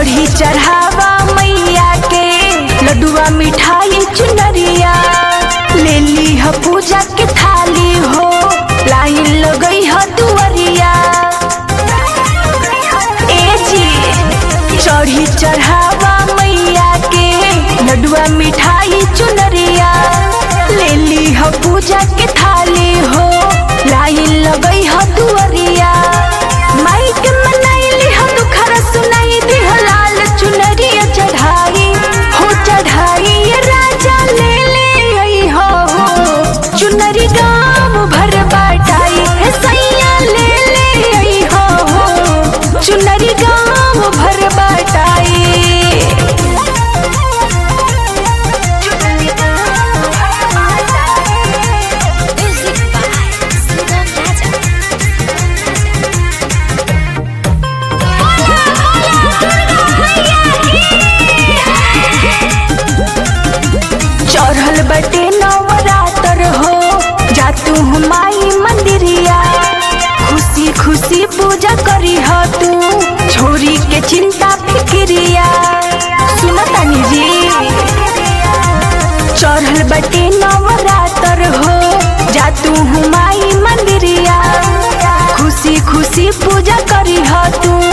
चढ़ी चढ़ावा मैया के लड्डुआ मिठाई चुनरिया ले ली ह पूजा के थाली हो लाइन लगई ह दुअरिया ए जी चढ़ी चढ़ावा मैया के लड्डुआ मिठाई चुनरिया ले ली ह पूजा के थाली हो लाइन लगई ह दुअरिया माई के मनैली ह दुखरा सुनाई दिह लाल चुनरिया चढ़ाई हो चढ़ाई ये राजा ले ले आई हो हो चुनरी गाम भर बाटाई हे सैया ले ले आई हो हो चुनरी गाम भर बाटाई Music by Sugam Raja. चढ़ल बटे नवरात्र हो जा तू माई मंदिरिया खुशी खुशी पूजा करी हो तू छोरी के चिंता फिक्रिया सुनो तनी जी चढ़ल बटे नवरात्र हो जा तू माई मंदिरिया खुशी खुशी पूजा करी हो तू